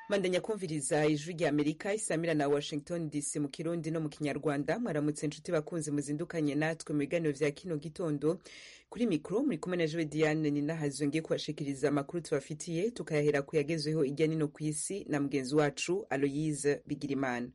mandanya kumviriza ijwi rya amerika isamira na washington dc mu kirundi no mu kinyarwanda mwaramutse inshuti bakunzi muzindukanye natwe mu biganiro vya kino gitondo kuri mikro muri kumwe na jewe diane ninahazo ngiye kubashikiriza amakuru tubafitiye tukayahera ku yagezweho irya nino ku isi na mugenzi wacu aloyise bigirimana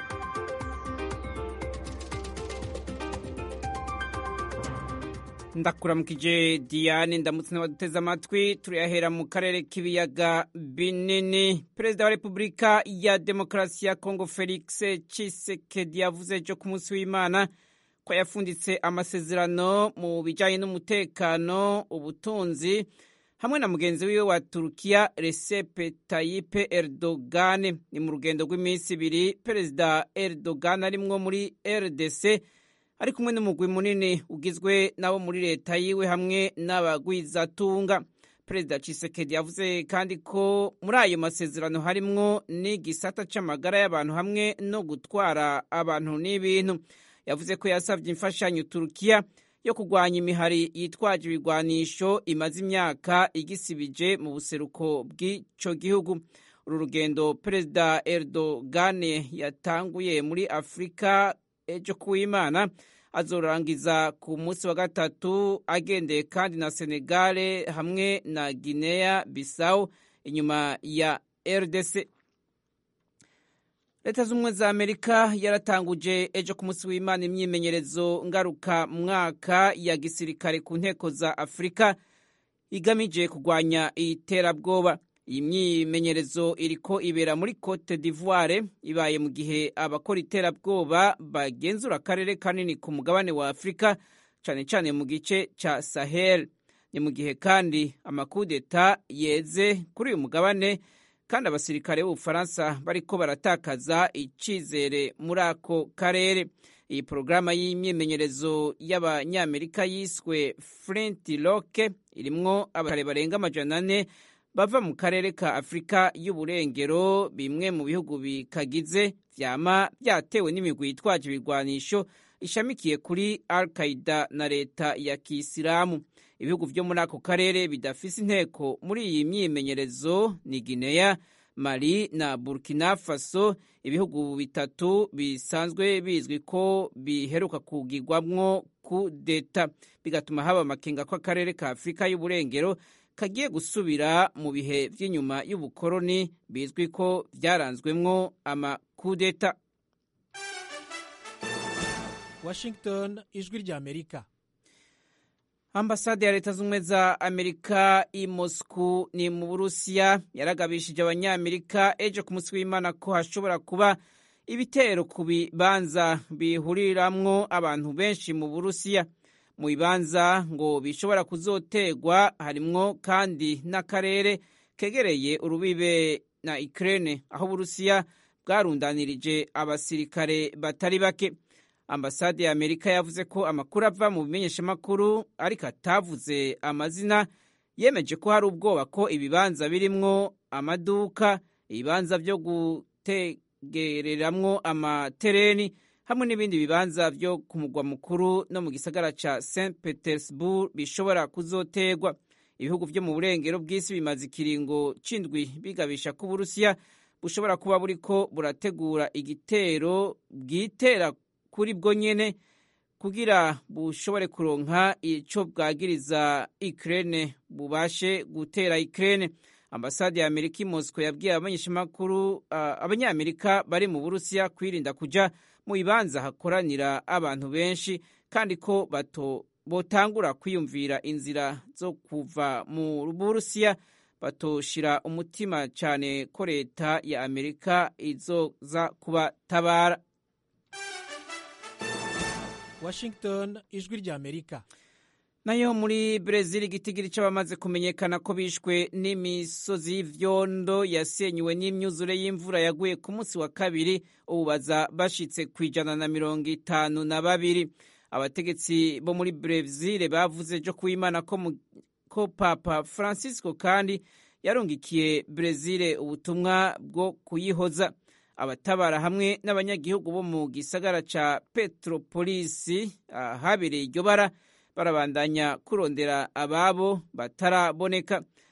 ndakuramukije diane ndamutse n'abaduteze amatwi turayahera mu karere k'ibiyaga binini perezida wa repubulika ya demokarasi ya kongo felix cisekedi yavuze ejo ku munsi w'imana ko yafunditse amasezerano mu bijyanye n'umutekano ubutunzi hamwe na mugenzi wiwe wa turukiya resepe tayipe erdogan ni mu rugendo rw'iminsi ibiri perezida erdogan arimwo muri rdc ari kumwe n'umugwi munini ugizwe n'abo muri leta yiwe hamwe n'abagwizatunga perezida cisekedi yavuze kandi ko muri ayo masezerano harimwo n'igisata c'amagara y'abantu hamwe no gutwara abantu n'ibintu yavuze ko yasavye imfashanyo turukiya yo kurwanya imihari yitwaje ibigwanisho imaze imyaka igisibije mu buseruko bw'ico gihugu uru rugendo perezida erdogan yatanguye muri afurika ejo kuwimana azorangiza ku munsi wa gatatu agendeye kandi na senegale hamwe na guinea bissau inyuma ya rdc leta z'ubumwe za amerika yaratanguje ejo ku munsi w'imana imyimenyerezo ngaruka mwaka ya gisirikare ku nteko za afurika igamije kurwanya iterabwoba iyi myimenyerezo iriko ibera muri cote d'ivoire ibaye mu gihe abakora iterabwoba bagenzura akarere kanini ku mugabane wa afurika cane cane mu gice ca sahel ni mu gihe kandi amakudeta yeze kuri uyu mugabane kandi abasirikare b'ubufaransa bariko baratakaza icizere muri ako karere iyi porogaramu y'imyimenyerezo y'abanyamerika yiswe flint rock irimwo abasirikare barenga amajana ane bava mu karere ka afurika y'uburengero bimwe mu bihugu bikagize vyama vyatewe n'imigwi yitwaje ibigwanisho ishamikiye kuri al qaida na leta ya kisilamu ibihugu vyo muri ako karere bidafise inteko muri iyi myimenyerezo ni guinea mali na burkina faso ibihugu bitatu bisanzwe bizwi ko biheruka kugirwamwo kudeta bigatuma haba amakenga ko akarere ka afurika y'uburengero kagiye gusubira mu bihe vy'inyuma y'ubukoroni bizwi ko vyaranzwemwo amakudeta washington ijwi rya amerika ambasade ya leta z'ubumwe za amerika i mosku ni mu burusiya yaragabishije abanyamerika ejo ku munsi w'imana ko hashobora kuba ibitero ku bibanza bihuriramwo abantu benshi mu burusiya mu bibanza ngo bishobora kuzotegwa harimwo kandi n'akarere kegereye urubibe na Ukraine aho Uburusiya bwarundanirije abasirikare batari bake ambasade ya Amerika yavuze ko amakuru ava mu bimenyeshamakuru ariko atavuze amazina yemeje ko hari ubwoba ko ibibanza birimwo amaduka ibibanza vyo gutegereramwo amatereni hamwe n'ibindi bibanza vyo ku mugwa mukuru no mu gisagara ca St Petersburg bishobora kuzotegwa ibihugu vyo mu burengero bw'isi bimaze ikiringo c'indwi bigabisha ko Uburusiya bushobora kuba buriko burategura igitero bwitera kuri bwo nyene kugira bushobore kuronka ico bwagiriza Ukraine bubashe gutera Ukraine ambasade ya Amerika i Moscow yabwiye abamenyeshamakuru uh, abanyamerika bari mu Burusiya kwirinda kuja mu bibanza hakoranira abantu benshi kandi ko bato botangura kwiyumvira inzira zo kuva mu Burusiya batoshira umutima cyane ko leta ya Amerika izoza kubatabara washington ijwi rya amerika nayo muri Brezil igitigiri c'abamaze kumenyekana ko bishwe n'imisozi y'ivyondo yasenywe n'imyuzure y'imvura yaguye ku munsi wa kabiri ubu baza bashitse ku ijana na mirongo itanu na babiri abategetsi bo muri Brezil bavuze ejo kuwimana ko, ko Papa Francisco kandi yarungikiye Brezil ubutumwa bwo kuyihoza abatabara hamwe n'abanyagihugu bo mu gisagara ca Petropolisi ahabereye iryo bara barabandanya kurondera ababo bataraboneka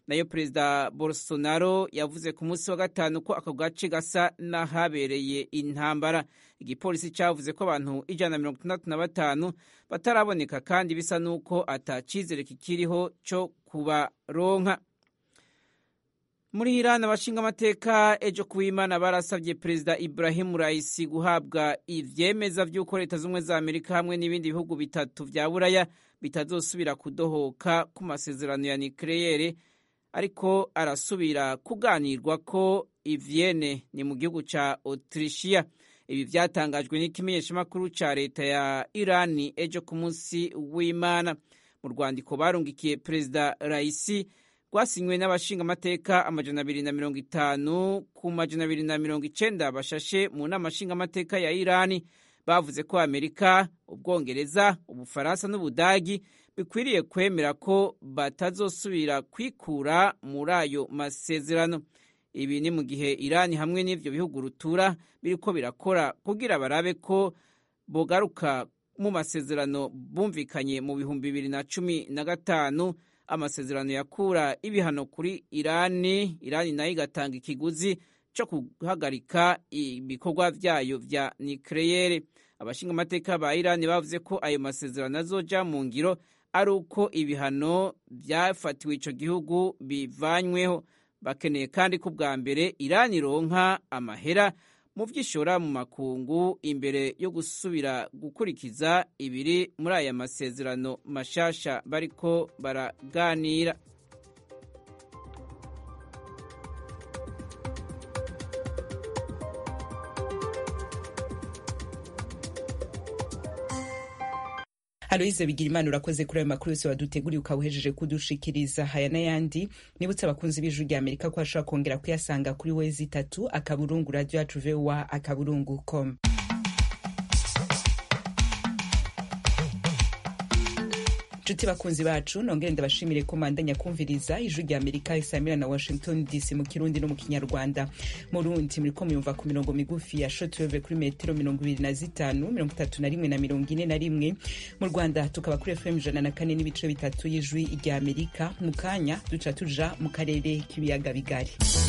nayo perezida bolsonaro yavuze ku munsi wa gatanu ko ako gace gasa n'ahabereye intambara igipolisi cyavuze ko abantu ijana na mirongo itandatu na batanu bataraboneka kandi bisa n'uko atacizere kikiriho cyo kubaronka muri Iran abashinga amateka ejo kuwimana barasabye perezida Ibrahim Raisi guhabwa ivyemeza vy'uko leta z'ubumwe za Amerika hamwe n'ibindi bihugu bitatu vya Buraya bitazosubira kudohoka ku masezerano ya nucleaire ariko arasubira kuganirwa ko ivyene ni mu gihugu ca Autrichia ibi vyatangajwe n'ikimenyeshamakuru ca leta ya Irani ejo ku munsi w'Imana mu rwandiko barungikiye perezida Raisi rwasinywe n'abashinga amateka amajana abiri na mirongo itanu ku majana abiri na mirongo icenda bashashe mu nama nshinga amateka ya Irani bavuze ko Amerika, Ubwongereza, Ubufaransa n'Ubudagi bikwiriye kwemera ko batazosubira kwikura muri ayo masezerano. Ibi ni mu gihe Irani hamwe n'ivyo bihugu rutura biriko birakora kugira barabe ko bogaruka mu masezerano bumvikanye mu bihumbi bibiri na cumi na gatanu amasezerano yakura ibihano kuri Irani, Irani nayo igatanga ikiguzi cyo guhagarika ibikorwa vyayo vya nucleaire. Abashinga amateka ba Irani bavuze ko ayo masezerano azoja mu ngiro ari uko ibihano vyafatiwe ico gihugu bivanyweho. Bakeneye kandi ko bwa mbere Irani ironka amahera mu vyishora mu makungu imbere yo gusubira gukurikiza ibiri muri aya masezerano mashasha bariko baraganira Aloise Bigirimana urakoze kuri ayo makuru yose waduteguriye ukaba uhejeje kudushikiriza haya n'ayandi nibutse abakunzi b'ijwi rya Amerika ko bashobora kongera kuyasanga kuri wezi itatu akaburungu radio yacu voa akaburungu com nshuti bakunzi bacu nongere ndabashimire ko mandanya kumviriza ijwi rya amerika isamira na washington dc mu kirundi no mu kinyarwanda mu rundi muriko muyumva ku mirongo migufi ya shotweve kuri metero mirongo ibiri na zitanu mirongo itatu na rimwe na mirongo ine na rimwe mu rwanda tukaba kuri fm ijana na kane n'ibice bitatu y'ijwi rya amerika mu kanya duca tuja mu karere k'ibiyaga bigari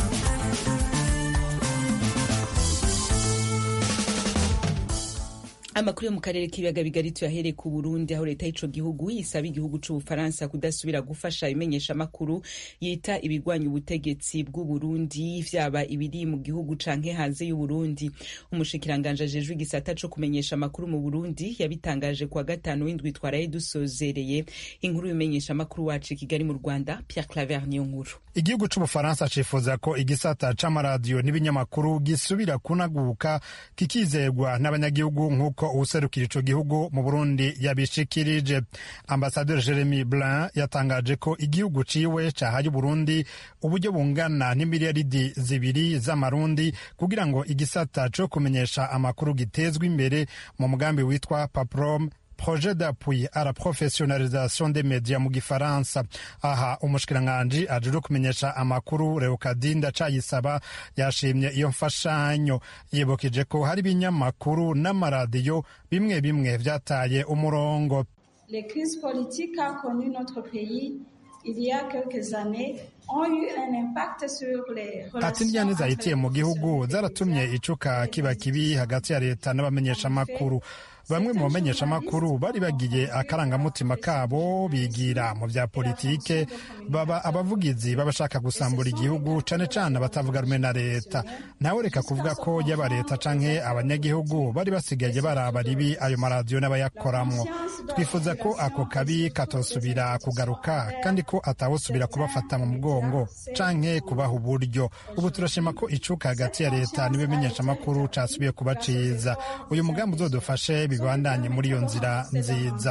amakuru yo mu karere k'ibiyaga bigari tuyahereye ku burundi aho leta y'ico gihugu isaba igihugu c'ubufaransa kudasubira gufasha ibimenyesha amakuru yita ibigwanya ubutegetsi bw'uburundi vyaba ibiri mu gihugu canke hanze y'uburundi umushikiranganje ajejwe igisata co kumenyesha amakuru mu burundi yabitangaje kuwa gatanu w'indwi twaraye dusozereye inkuru y'umenyesha amakuru wacu i kigali mu rwanda pierre claver niyo nkuru igihugu c'ubufaransa cifuza ko igisata c'amaradiyo n'ibinyamakuru gisubira kunaguka kikizegwa n'abanyagihugu nk'uko uwuserukira ico gihugu mu burundi yabishikirije ambasaderi jeremy blin yatangaje ko igihugu ciwe cahaye uburundi uburyo bungana n'imiliyaridi zibiri z'amarundi kugira ngo igisata co kumenyesha amakuru gitezwe imbere mu mugambi witwa paprom projet d'appui à la professionnalisation des médias mu gifaransa aha umushikiranganji ajejwe kumenyesha amakuru Leokadinda Cayisaba yashimye iyo mfashanyo yibukije ko hari ibinyamakuru n'amaradiyo bimwe bimwe vyataye umurongo Les crises politiques qu'a connu notre pays il y a quelques années ont eu un impact sur les ati indyane zahitiye mu gihugu zaratumye icuka kiba kibi hagati ya leta n'abamenyesha amakuru bamwe mu bamenyeshamakuru bari bagiye akarangamutima kabo bigira mu bya politike baba abavugizi b'abashaka gusambura igihugu cane cane abatavuga rumwe na leta ntawe reka kuvuga ko yaba leta canke abanyagihugu bari basigaye baraba ribi ayo maradiyo n'abayakoramwo twifuza ko ako kabi katosubira kugaruka kandi ko atawusubira kubafata mu mugongo canke kubaha uburyo ubu turashima ko icuka hagati ya leta n'ibimenyeshamakuru casubiye kuba ciza uyu mugambi uzodufashe bibandanye muri iyo nzira nziza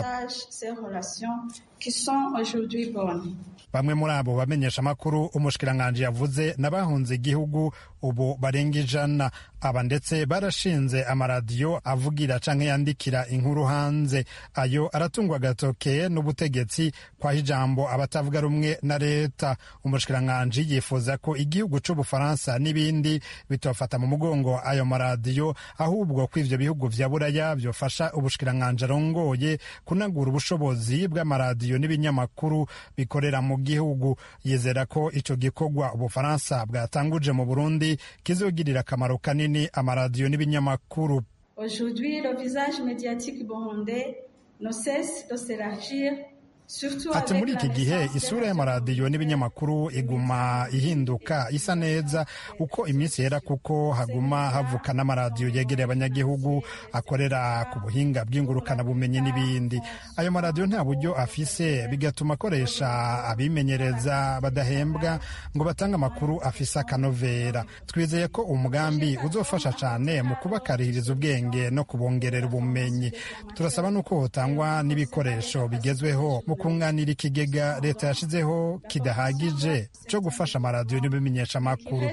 bamwe muri abo bamenyesha amakuru umushikiranganji yavuze n'abahunze igihugu ubu barenga ijana aba ndetse barashinze amaradiyo avugira canke yandikira inkuru hanze ayo aratungwa agatoke n'ubutegetsi kwaho ijambo abatavuga rumwe na leta umushikiranganji yifuza ko igihugu c'ubufaransa n'ibindi bitofata mu mugongo ayo maradiyo ahubwo ko ivyo bihugu vya buraya vyofasha ubushikiranganji arongoye kunagura ubushobozi bw'amaradiyo amaradiyo n'ibinyamakuru bikorera mu gihugu yizera ko ico gikorwa ubufaransa bwatanguje mu burundi kizogirira akamaro kanini amaradiyo n'ibinyamakuru Aujourd'hui, le visage médiatique burundais ne cesse de s'élargir ati muri iki gihe isura y'amaradiyo n'ibinyamakuru iguma ihinduka isa neza uko iminsi yera kuko haguma havuka n'amaradiyo yegereye abanyagihugu akorera ku buhinga bw'ingurukanabumenyi n'ibindi ayo maradiyo nta buryo afise bigatuma akoresha abimenyereza badahembwa ngo batange amakuru afise akanovera twizeye ko umugambi uzofasha cyane mu kubakarihiriza ubwenge no kubongerera ubumenyi turasaba n'uko hotangwa n'ibikoresho bigezweho mu kunganira ikigega leta yashizeho kidahagije cyo gufasha amaradiyo n'ibimenyesha amakuru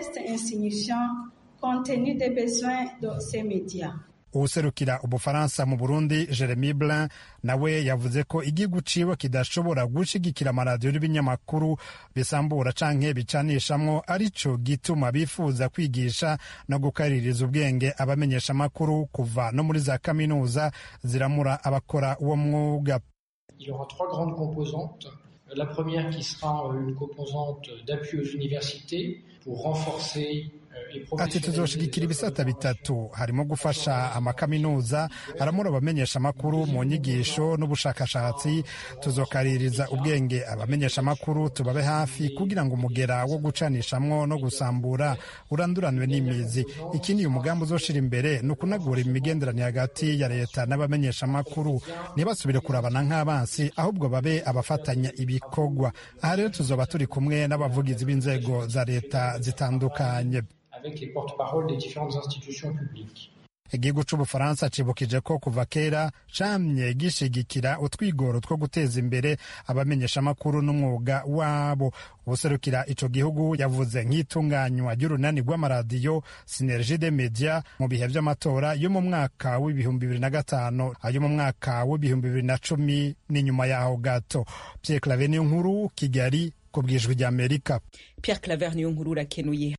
uwuserukira ubufaransa mu burundi jeremy blin nawe yavuze ko igihugu ciwe kidashobora gushigikira amaradiyo n'ibinyamakuru bisambura canke bicanishamwo arico gituma bifuza kwigisha no gukaririza ubwenge abamenyesha amakuru kuva no muri za kaminuza ziramura abakora uwo mwuga Il y aura trois grandes composantes. La première qui sera une composante d'appui aux universités pour renforcer ati tuzoshigikira ibisata bitatu harimo gufasha amakaminuza aramura abamenyesha amakuru mu nyigisho n'ubushakashatsi tuzokaririza ubwenge abamenyesha amakuru tubabe hafi kugira ngo umugera wo gucanishamwo no gusambura uranduranwe n'imizi ikindi uyu mugambi uzoshira imbere ni ukunagura imigenderanire hagati ya leta n'abamenyesha amakuru ntibasubire kurabana nk'abansi ahubwo babe abafatanya ibikorwa aha rero tuzoba turi kumwe n'abavugizi b'inzego za leta zitandukanye avec les porte-paroles des différentes institutions publiques. igihugu c'ubufaransa cibukije ko kuva kera camye gishigikira utwigoro two guteza imbere abamenyeshamakuru n'umwuga wabo ubuserukira ico gihugu yavuze nk'itunganywa ry'urunani rw'amaradiyo sinergie de media mu bihe vy'amatora yo mu mwaka w'ibihumbi bibiri na gatanu ayo mu mwaka w'ibihumbi bibiri na cumi n'inyuma yaho gato pierre claver niyo nkuru kigali ku bwijwi ry'amerika pierre claver niyo nkuru urakenuye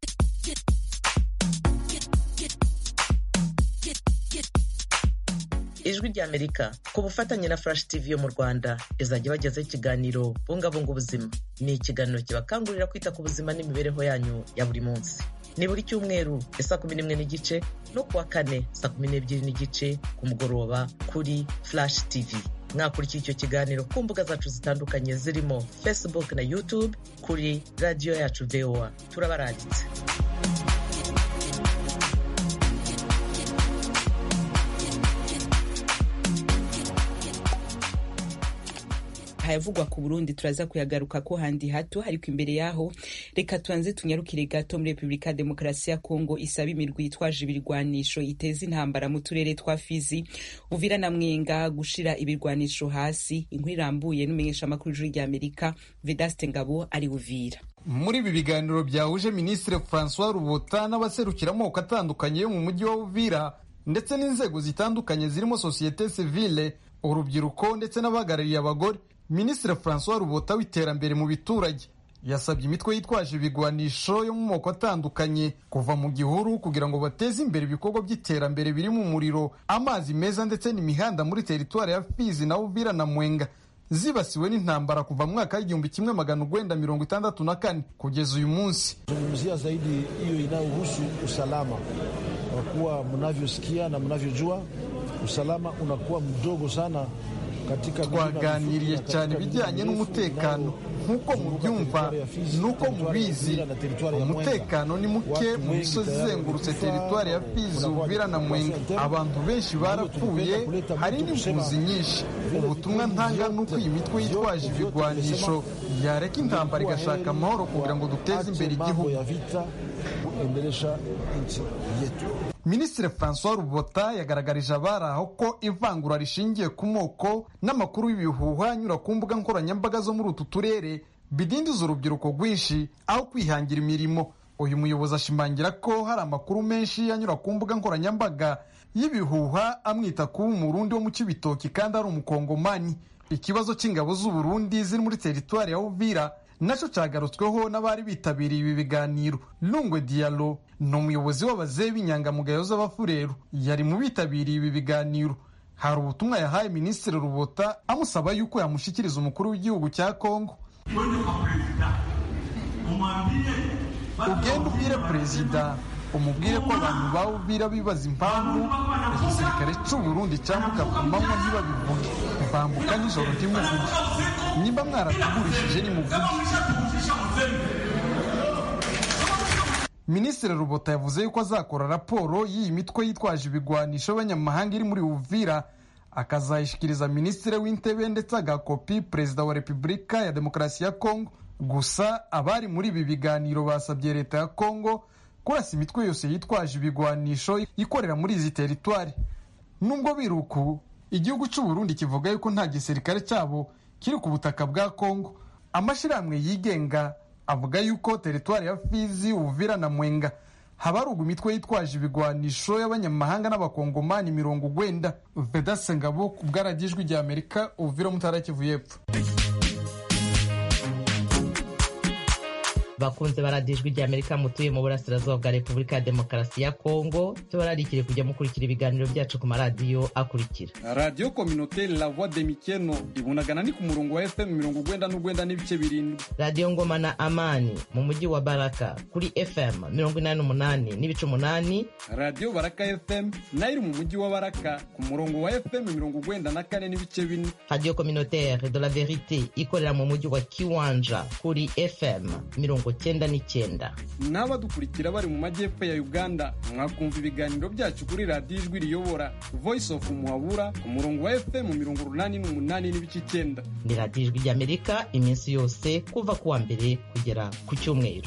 ijwi ry'amerika ku bufatanye na flash tv yo mu rwanda izajya ibagezaho ikiganiro bungabunga ubuzima ni ikiganiro kibakangurira kwita ku buzima n'imibereho yanyu ya buri munsi ni buri cyumweru ya saa kumi n'imwe n'igice no kuwa kane saa kumi n'ebyiri n'igice ku mugoroba kuri flash tv mwakurikiye icyo kiganiro ku mbuga zacu zitandukanye zirimo facebook na youtube kuri radiyo yacu voa turabaranditse hayavugwa ku burundi turaza kuyagaruka ko handi hato ariko imbere yaho reka tubanze tunyarukire gato muri repubulika ya demokarasi ya kongo isaba imirwi yitwaje ibirwanisho iteza intambara mu turere twa fizi uvira na mwenga gushira ibirwanisho hasi inkuru irambuye n'umumenyeshamakuru w'ijuru ry'amerika vedaste ngabo ari uvira muri ibi biganiro byahuje minisitiri francois rubota n'abaserukira amoko atandukanye yo mu mujyi wa uvira ndetse n'inzego zitandukanye zirimo sosiyete sivile urubyiruko ndetse n'abahagarariye abagore minisitiri francois rubota w'iterambere mu biturage yasabye imitwe yitwaje ibigwanisho yo mu moko atandukanye kuva mu gihuru kugira ngo bateze imbere ibikorwa by'iterambere birimo umuriro amazi meza ndetse n'imihanda muri teritwari ya fizi na uvira na mwenga zibasiwe n'intambara kuva mu mwaka w'igihumbi kimwe magana urwenda mirongo itandatu na kane kugeza uyu munsi zungumzia zaidi hiyo inayohusu usalama kwa kuwa mnavyosikia na mnavyojua usalama unakuwa mdogo sana twaganiriye cyane ibijyanye n'umutekano nk'uko mubyumva n'uko mubizi umutekano ni muke mu misozi izengurutse teritwari ya fizi uvira na mwenga abantu benshi barapfuye hari n'impunzi nyinshi ubutumwa ntanga ni uko iyi mitwe yitwaje ibigwanisho yareka intambara igashaka amahoro kugira ngo duteze imbere igihugu minisitiri francois rubota yagaragarije abari aho ko ivangura rishingiye ku moko n'amakuru y'ibihuha anyura ku mbuga nkoranyambaga zo muri utu turere bidindiza urubyiruko rwinshi aho kwihangira imirimo uyu muyobozi ashimangira ko hari amakuru menshi anyura ku mbuga nkoranyambaga y'ibihuha amwita kuba umurundi wo mu cy'ibitoki kandi ari umukongomani ikibazo cy'ingabo z'uburundi ziri muri teritwari ya uvira nacyo cyagarutsweho n'abari bitabiriye ibi biganiro lungwe diyalo ni umuyobozi w'abazehe b'inyangamugayo z'abafureru yari mu bitabiriye ibi biganiro hari ubutumwa yahaye minisitiri rubota amusaba yuko yamushyikiriza umukuru w'igihugu cya kongo ugenda ubwire perezida umubwire ko abantu bawubwira bibaza impamvu igisirikare cy'u Burundi cyambuka ku manywa ntibabivuge bambuka nijoro ntimuvuge nimba mwaratugurishije nimuvuge minisitiri rubota yavuze yuko azakora raporo y'iyi mitwe yitwaje ibigwanisho y'abanyamahanga iri muri uvira akazayishyikiriza minisitiri w'intebe ndetse agakopi perezida wa repubulika ya demokarasi ya kongo gusa abari muri ibi biganiro basabye leta ya kongo kurasa imitwe yose yitwaje ibigwanisho ikorera muri izi teritwari nubwo biruku igihugu cy'u Burundi kivuga yuko nta gisirikare cyabo kiri ku butaka bwa kongo amashyirahamwe yigenga avuga yuko teritwari ya fizi uvira na mwenga habarugwa imitwe yitwaje ibigwanisho y'abanyamahanga n'abakongomani mirongo ugwenda vedase ngabo ku bwaragijwi rya amerika uvira mutara kivu y'epfo bakunze baradijwe rya amerika mutuye mu burasirazuba bwa repubulika ya demokarasi ya kongo tubararikire kujya mukurikira ibiganiro byacu ku maradiyo akurikira radiyo kominoteri la voix de mikeno ibunagana ni ku murongo wa fm mirongo ugwenda n'ugwenda n'ibice birindwi radiyo ngoma na amani mu mujyi wa baraka kuri fm mirongo inani n'umunani n'ibice umunani radiyo baraka fm nayo iri mu mujyi wa baraka ku murongo wa fm mirongo ugwenda na kane n'ibice bine radiyo kominoteri de la verite ikorera mu mujyi wa kiwanja kuri fm mirongo cyenda n'icyenda n'abadukurikira bari mu majyepfo ya uganda mwakumva ibiganiro byacu kuri radiyo ijwi riyobora voice of muhabura ku murongo wa fm mirongo urunani n'umunani n'ibice icyenda ni radiyo ijwi ry'amerika iminsi yose kuva ku wa mbere kugera ku cyumweru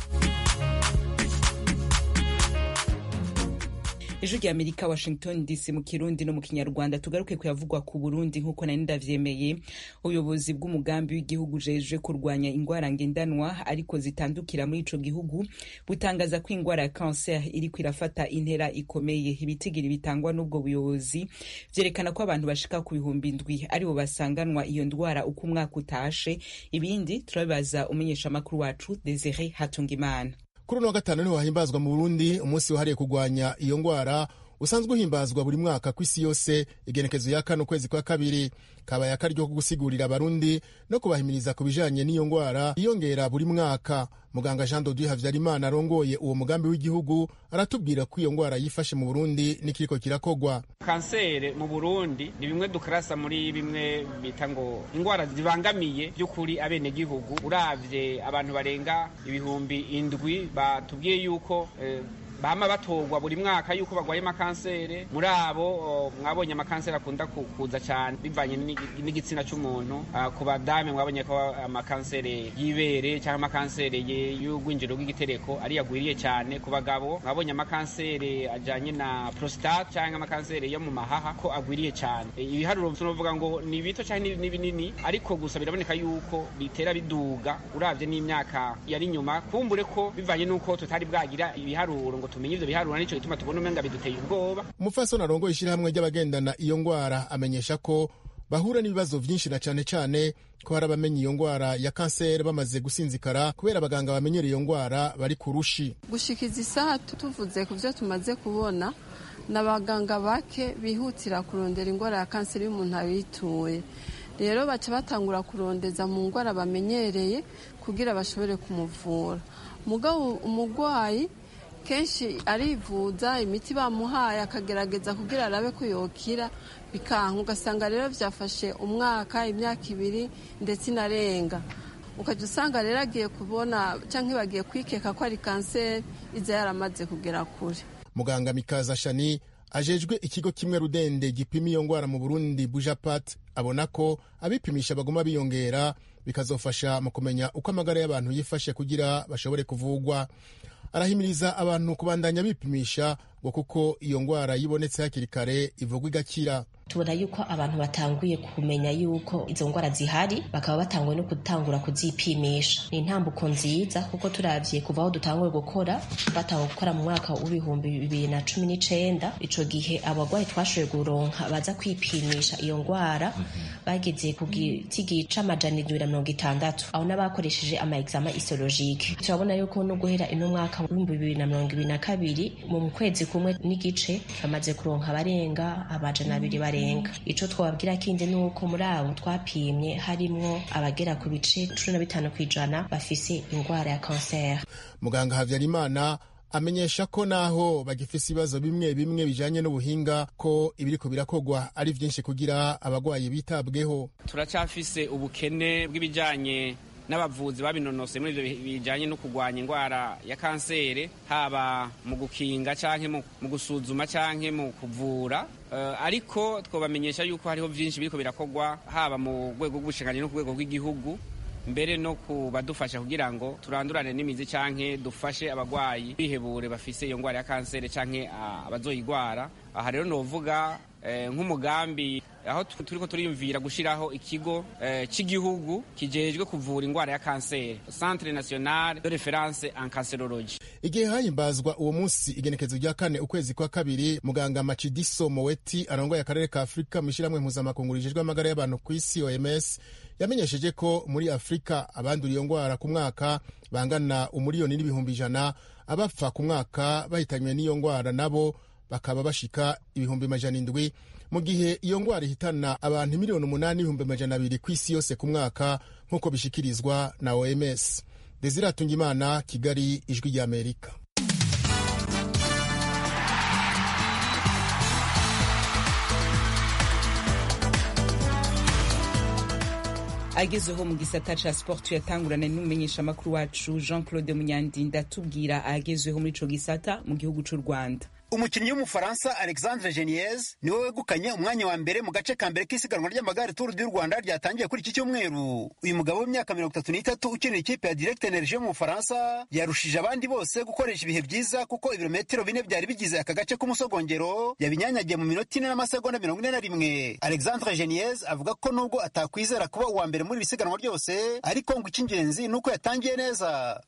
ijwi rya amerika washington dc mu kirundi no mu kinyarwanda tugaruke kuyavugwa ku burundi nk'uko nari ndavyemeye ubuyobozi bw'umugambi w'igihugu ujejwe kurwanya ingwara ngendanwa ariko zitandukira muri ico gihugu butangaza ko ingwara ya cancer iriko irafata intera ikomeye ibitigiri bitangwa n'ubwo buyobozi vyerekana ko abantu bashika ku bihumbi ndwi aribo basanganwa iyo ndwara uko umwaka utashe ibindi turabibaza umumenyeshamakuru wacu desire hatungimana kuri uno wa gatanu niho hahimbazwa mu burundi umunsi wahariye kurwanya iyo ngwara usanzwe uhimbazwa buri mwaka ku isi yose igenekezo ya kane ukwezi kwa kabiri kabaye akaryo ko gusigurira abarundi no kubahimiriza ku bijanye n'iyo ngwara yiyongera buri mwaka muganga jean dodieu havyarimana arongoye uwo mugambi w'igihugu aratubwira ko iyo ngwara yifashe mu burundi n'ikiriko kirakogwa kansere mu burundi ni bimwe dukarasa muri bimwe bita ngo ingwara zibangamiye by'ukuri abenegihugu uravye abantu barenga ibihumbi indwi batubwiye yuko eh, bama batorwa buri mwaka yuko bagwaye amakansere muri abo mwabonye amakansere akunda kuza cyane bivanye n'igitsina cy'umuntu ku badame mwabonye ko amakansere y'ibere cyangwa amakansere y'urwinjiro rw'igitereko ari yagwiriye cyane ku bagabo mwabonye amakansere ajyanye na prostate cyangwa amakansere yo mu mahaha ko agwiriye cyane ibiharuro tunavuga ngo ni bito cyangwa ni binini ariko gusa biraboneka yuko bitera biduga urabye n'imyaka yari inyuma kumbure ko bivanye n'uko tutari bwagira ibiharuro ngo tumenye ivyo biharura nico gituma tubona umenga biduteye ubwoba umufasoni arongoye ishyirahamwe ry'abagendana iyo ngwara amenyesha ko bahura n'ibibazo vyinshi na cane cane ko hari abamenye iyo ngwara ya kanseri bamaze gusinzikara kubera abaganga bamenyera iyo ngwara bari ku rushi gushikiza isaha tuvuze ku vyo tumaze kubona ni abaganga bake bihutira kurondera ingwara ya kanseri y'umuntu abituye rero baca batangura kurondeza mu ngwara bamenyereye kugira bashobore kumuvura mugabo umugwayi kenshi arivuza imiti bamuhaye akagerageza kugira arabe ko yokira bikanka ugasanga rero byafashe umwaka imyaka ibiri ndetse inarenga ukajya usanga rero agiye kubona cyangwa bagiye kwikeka ko ari kanseri iza yaramaze kugera kure muganga mikaza shani ajejwe ikigo kimwe rudende gipima iyo ngwara mu burundi bujapat abona ko abipimisha baguma biyongera bikazofasha mu kumenya uko amagara y'abantu yifashe kugira bashobore kuvugwa arahimiriza abantu kubandanya bipimisha ngo kuko iyo ngwara yibonetse hakiri kare ivugwa igakira tubona yuko abantu batanguye kumenya yuko izo ngwara zihari bakaba batanguye no gutangura kuzipimisha ni intambuko nziza kuko turavye kuva aho dutanguye gukora batanguye gukora mu mwaka w'ibihumbi bibiri na cumi n'icenda ico gihe abagwayi twashoboye guronka baza kwipimisha iyo ngwara bageze ku gitigi c'amajana indwi na mirongo itandatu aho n'abakoresheje ama examen histologique turabona yuko no guhera ino mwaka w'ibihumbi bibiri na mirongo ibiri na kabiri mu kwezi kumwe n'igice bamaze kuronka abarenga amajana abiri bare barenga ico twababwira kindi ni uko muri abo twapimye harimwo abagera ku bice cumi na bitanu ku ijana bafise ingwara ya kanseri muganga habyarimana amenyesha ko naho bagifise ibibazo bimwe bimwe bijanye n'ubuhinga ko ibiriko birakogwa ari vyinshi kugira abagwayi bitabweho turacafise ubukene bw'ibijanye n'abavuzi babinonose muri ivyo bijanye no kurwanya ingwara ya kansere haba mu gukinga canke mu gusuzuma canke mu kuvura uh, ariko twobamenyesha yuko hariho vyinshi biriko birakogwa haba mu rwego rw'ubushinganyi no ku rwego rw'igihugu mbere no kubadufasha kugira ngo turandurane n'imizi canke dufashe abagwayi bihebure bafise iyo ngwara ya kansere canke abazoyigwara aha rero novuga nk'umugambi aho turiko turiyumvira gushiraho ikigo cy'igihugu kijejwe kuvura ingwara ya kanseri centre national de reference en cancerologie igihe hahimbazwa uwo munsi igenekezo rya kane ukwezi kwa kabiri muganga macidiso moweti arongoye akarere ka afurika mu ishyirahamwe mpuzamakungu rijejwe amagara y'abantu ku isi oms yamenyesheje ko muri afurika abandura iyo ngwara ku mwaka bangana umuriyoni n'ibihumbi ijana abapfa ku mwaka bahitanywe n'iyo ngwara nabo bakaba bashika ibihumbi majana indwi mu gihe iyo ngwara ihitana abantu miliyoni umunani n'ibihumbi majana abiri ku isi yose ku mwaka nk'uko bishikirizwa na oms desire atungimana kigali ijwi ry'amerika agezeho mu gisata ca sport yatangurana n'umumenyesha makuru wacu Jean Claude Munyandinda tubwira agezeho muri ico gisata mu gihugu c'u Rwanda umukinnyi w'umufaransa alexandre geniez niwe wegukanye umwanya wa mbere mu gace ka mbere k'isiganwa ry'amagare turu du rwanda ryatangiye kuri iki cyumweru uyu mugabo w'imyaka mirongo itatu n'itatu ukinira ikipe ya direct energie yo mu bufaransa yarushije abandi bose gukoresha ibihe byiza kuko ibirometero bine byari bigize aka gace k'umusogongero yabinyanyagiye mu minota ine n'amasegonda mirongo ine na rimwe alexandre geniez avuga ko nubwo atakwizera kuba uwa mbere muri iri siganwa ryose ariko ngo icy'ingenzi ni uko yatangiye neza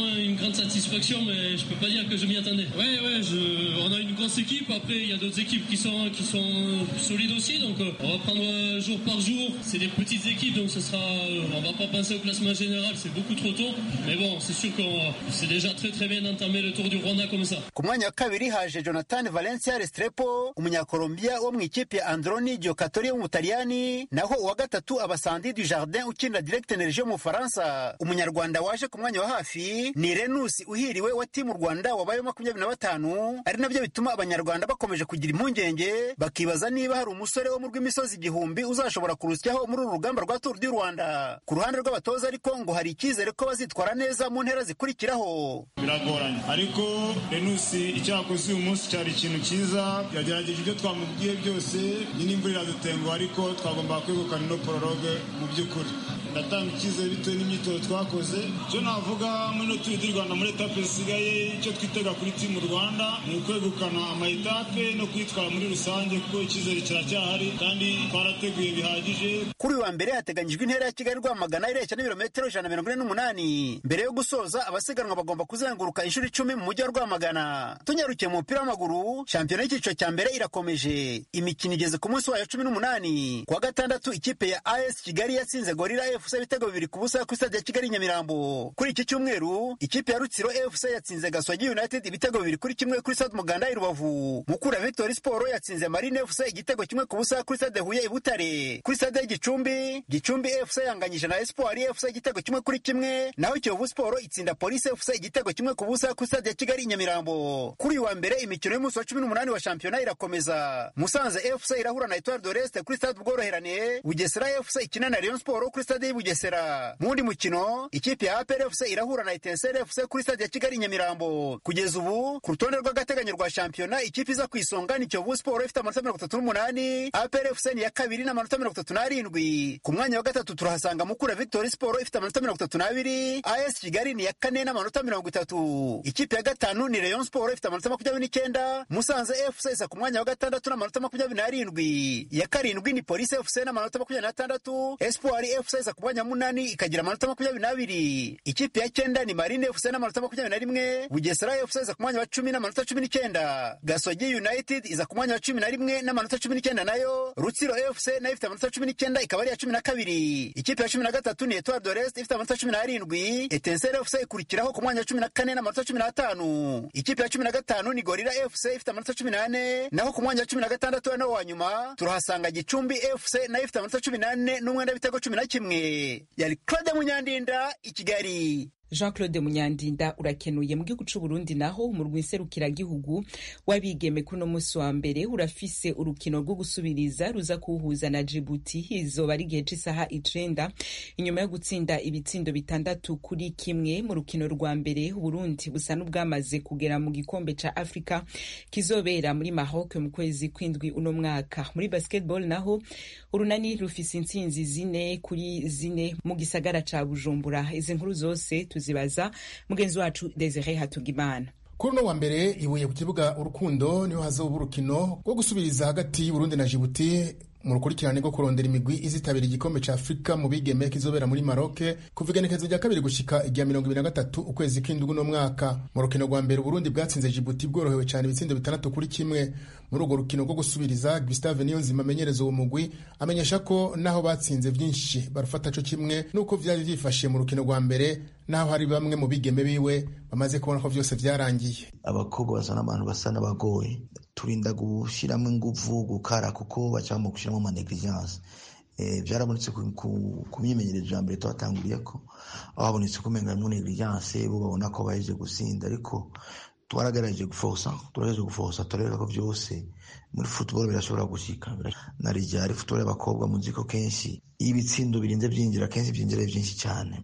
on a une grosse équipe. Après, il y a d'autres équipes qui sont, qui sont solides aussi. Donc, on va prendre jour par jour. C'est des petites équipes, donc ce sera, on va pas penser au classement général. C'est beaucoup trop tôt. Mais bon, c'est sûr que c'est déjà très très bien d'entamer le Tour du Rwanda comme ça. ku mwanya wa kabiri haje jonathan valencia restrepo umunyakolombia wo mu ikipe ya androni giocatori wo mu butaliyani naho uwa gatatu abasandi du jardin ukinira direct energie mu bufaransa umunyarwanda waje ku mwanya wa hafi ni renus uhiriwe wa timu rwanda wabaye makumyabiri na batanu ari nabyo bituma abanyarwanda bakomeje kugira impungenge bakibaza niba hari umusore wo mu rw'imisozi igihumbi uzashobora kurusyaho muri uru rugamba rwa turu du rwanda ku ruhande rw'abatoza ariko ngo hari icyizere ko bazitwara neza mu ntera zikurikiraho biragoranye ariko renusi icyo yakoze uyu munsi cyari ikintu cyiza yagerageje ibyo twamubwiye byose nyine imvura iradutenguha ariko twagombaga kwegukana ino pororoge mu by'ukuri ndatanga icyizere bitewe n'imyitozo twakoze icyo navuga muri no turi du rwanda muri etape zisigaye icyo twitega kuri timu rwanda ni ukwegukana amayetape no kwitwara muri rusange kuko icyizere kiracyahari kandi twarateguye bihagije kuri uyu wa mbere hateganyijwe intera ya kigali rwamagana ireshya n'ibirometero ijana na mirongo ine n'umunani mbere yo gusoza abasiganwa bagomba kuzenguruka inshuro icumi mu mujyi wa rwamagana tunyarukiye mu mupira w'amaguru shampiyona y'icyiciro cya mbere irakomeje imikino igeze ku munsi wayo cumi n'umunani ku wa gatandatu ikipe ya as kigali yatsinze gorira fc ibitego bibiri ku busa kuri stade ya kigali nyamirambo kuri iki cyumweru ikipe ya rutsiro fc yatsinze gasogi united ibitego bibiri kuri kimwe kuri stade muganda i rubavu mukura victory sport yatsinze marine fc igitego kimwe ku busa kuri stade huye i butare kuri stade y'igicumbi gicumbi fc yanganyije na espoir fc igitego kimwe kuri kimwe naho kiyovu sport itsinda police fc igitego kimwe ku busa kuri stade ya kigali i nyamirambo kuri uyu wa mbere imikino y'umunsi wa cumi n'umunani wa shampiyona irakomeza musanze fc irahura na etoile de l'est kuri stade ubworoherane bugesera fc ikina na rayon sport kuri stade y'i bugesera mu wundi mukino ikipe ya apr fc irahura na etenseri fc kuri stade ya kigali i nyamirambo kugeza ubu ku rutonde rw'agateganyo rwa shampiyona ikipe iza ku isonga ni kiyovu sport ifite amanota mirongo itatu n'umunani apr fc ni iya kabiri n'amanota mirongo itatu n'arindwi ku mwanya wa gatatu turahasanga mukura victory sport ifite amanota mirongo itatu n'abiri as kigali ni iya kane n'amanota mirongo itatu ikipe ya gatanu ni rayon sport ifite amanota makumyabiri n'icyenda musanze fc iza ku mwanya wa gatandatu n'amanota makumyabiri n'arindwi iya karindwi ni police fc n'amanota makumyabiri n'atandatu espoir fc iza ku ku mwanya wa munani ikagira amanota makumyabiri n'abiri ikipe ya cyenda ni marine fc n'amanota makumyabiri na rimwe bugesera fc iza ku mwanya wa cumi n'amanota cumi n'icyenda gasogi united iza ku mwanya wa cumi na rimwe n'amanota cumi n'icyenda nayo rutsiro fc nayo ifite amanota cumi n'icyenda ikaba ari iya cumi na kabiri ikipe ya cumi na gatatu ni etoile de rest ifite amanota cumi n'arindwi etensere fc ikurikiraho ku mwanya wa cumi na kane n'amanota cumi n'atanu ikipe ya cumi na gatanu ni gorira fc ifite amanota cumi n'ane naho ku mwanya wa cumi na gatandatu nawo wa nyuma turahasanga gicumbi fc nayo ifite amanota cumi n'ane n'umwenda w'ibitego cumi na kimwe yari claude munyandinda i kigali jean claude munyandinda urakenuye mu gihugu c'uburundi naho umurwi nserukiragihugu w'abigeme kuno musi wa mbere urafise urukino rwo gusubiriza ruza kuwuhuza na jibuti izoba ari igihe c'isaha icenda inyuma yo gutsinda ibitsindo bitandatu kuri kimwe mu rukino rwa mbere uburundi busa n'ubwamaze kugera mu gikombe ca afurika kizobera muri maroc mu kwezi kw'indwi uno mwaka muri basketball naho urunani rufise intsinzi zine kuri zine mu gisagara ca bujumbura izi nkuru zose tuzibaza mugenzi wacu desire hatugimana kuri uno wa mbere ibuye ku kibuga urukundo niho hazoba urukino rwo gusubiriza hagati y'uburundi na jibuti mu rukurikirane rwo kurondera imigwi izitabira igikombe ca afurika mu bigeme kizobera muri maroke kuva igenekezo rya kabiri gushika irya mirongo ibiri na gatatu ukwezi kw'indwi uno mwaka mu rukino rwa mbere uburundi bwatsinze jibuti bworohewe cyane ibitsindo bitandatu kuri kimwe muri urwo rukino rwo gusubiriza gustave niyonzima amenyereza uwo mugwi amenyesha ko naho batsinze vyinshi barufata co kimwe n'uko vyari vyifashe mu rukino rwa mbere naho hari bamwe mu bigeme biwe bamaze kubona ko vyose vyarangiye abakobwa basa n'abantu basa n'abagoye turinda gushyiramo ingufu gukara kuko bacamo gushyiramo amanegligence byarabonetse ku myimenyerezo ya mbere tuhatanguriye ko aho habonetse ko umenga harimo negligence bo babona ko baheje gusinda ariko twaragerageje gufosa turagejeje gufosa turareba ko byose muri football birashobora gushika na rijari football y'abakobwa muzi ko kenshi iyo ibitsindo birinze byinjira kenshi byinjira byinshi cyane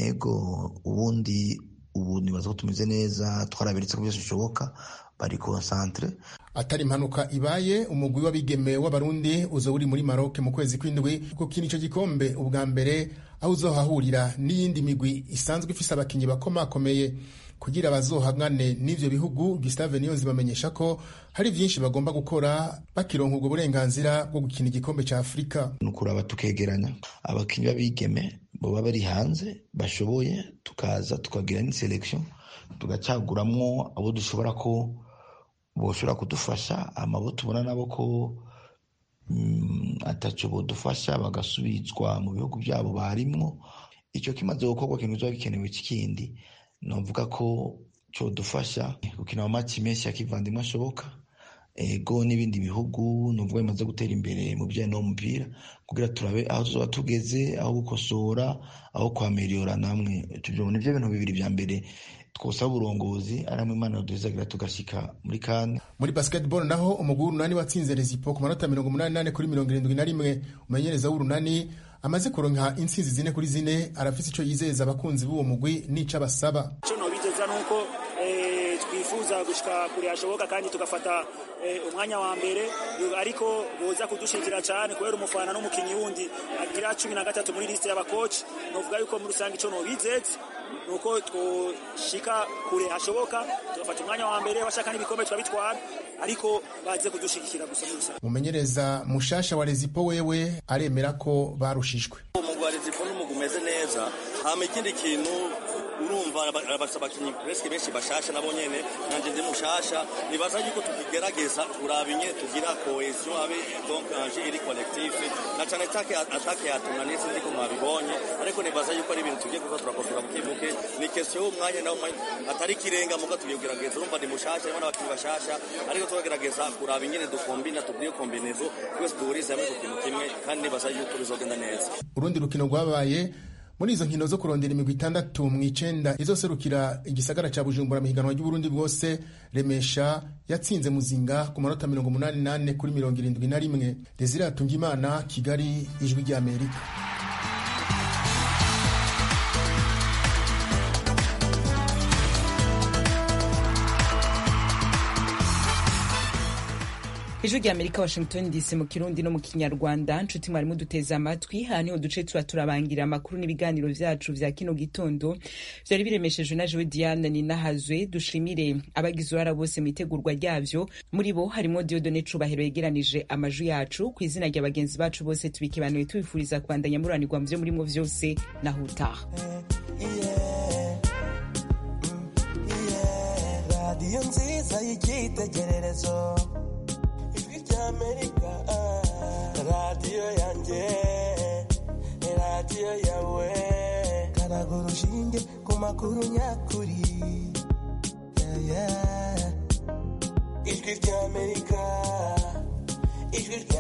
ego ubundi ubu nibaza ko tumeze neza twaraberetse ko byose bishoboka bari concentre atari impanuka ibaye umugwi w'abigeme w'abarundi uzo uri muri Maroc mu kwezi kw'indwi gukina ico gikombe ubwa mbere aho uzohahurira n'iyindi migwi isanzwe ifise abakinyi bakomakomeye kugira bazohangane n'ivyo bihugu Gustave Niyonzi bamenyesha ko hari vyinshi bagomba gukora bakironka ubwo burenganzira bwo gukina igikombe ca Afurika nukuraba tukegeranya abakinyi b'abigeme boba bari hanze bashoboye tukaza tukagira n'iselection tugacaguramwo abo dushobora ko boshobora kudufasha amabo tubona nabo ko ataco bodufasha bagasubizwa mu bihugu byabo barimwo icyo kimaze gukorwa kintu kiba gikenewe kindi novuga ko codufasha gukina amaci menshi ya kivandimwe ashoboka ego n'ibindi bihugu nuvuga bimaze gutera imbere mu bijyanye n'umupira kugira turabe aho tuzoba tugeze aho gukosora aho kwameriyora namwe tubyo nivyo bintu bibiri vya mbere twosaba uburongozi ari hamwe imana duhizagira tugashika muri kane muri basketball naho umugwi w'urunani watsinze rezipo ku manota mirongo umunani nane kuri mirongo irindwi na rimwe umenyereza w'urunani amaze kuronka intsinzi zine kuri zine arafise ico yizeza abakunzi b'uwo mugwi n'ico abasaba ico nobizeza nuko twifuza gushika kure hashoboka kandi tugafata umwanya wa mbere ariko boza kudushigikira cyane kubera umufana n'umukinyi wundi agira cumi na gatatu muri liste y'abakoci novuga yuko muri rusange ico nobizeza nuko twoshika kure hashoboka tugafata umwanya wa mbere bashaka n'ibikombe twabitwara ariko baze kudushigikira gusa muri rusange umumenyereza mushasha wa rezipo wewe aremera ko barushijwe umugwi wa rezipo n'umugwi umeze neza hama ikindi kintu urumva bafite abakinnyi presque benshi bashasha nabo nyene nanje ndi mushasha nibaza yuko tukigerageza turaba ingene tugira cohesion abe donc un jeu iri collectif na cane take atake yatumwa nese ndiko mwabibonye ariko nibaza yuko ari ibintu tugiye kuza turakosora bukebuke ni question y'umwanya nawo atari kirenga muga tugiye kugerageza urumva ndi mushasha harimo n'abakinnyi bashasha ariko tukagerageza kuraba ingene dukombina tugire kombinezo twese duhurize hamwe ku kintu kimwe kandi nibaza yuko bizogenda neza urundi rukino rwabaye muri izo nkino zo kurondera imigwi itandatu mu icenda izoserukira igisagara ca bujumbura mu higanwa ry'uburundi bwose remesha yatsinze muzinga ku manota mirongo umunani nane kuri mirongo irindwi na rimwe desire atungimana kigali ijwi ry'amerika ijwi rya amerika washington dc mu kirundi no mu kinyarwanda nshuti mwarimu duteze amatwi aha niho duce tuba turabangira amakuru n'ibiganiro vyacu vya kino gitondo vyari biremeshejwe na jewe diane ninahazwe dushimire abagize uruhara bose mu itegurwa ryavyo muri bo harimwo diodone cubahiro yegeranije amajwi yacu ku izina rya bagenzi bacu bose tubikibanuye tubifuriza kubandanya muranirwa mu vyo murimwo vyose naho utaha radiyo nziza y'icyitegererezo ijwi ry'amerika radiyo yanjye radiyo yawe karaga urushinge ku makuru nyakuri Yeah, yeah. ijwi ry'amerika ijwi rya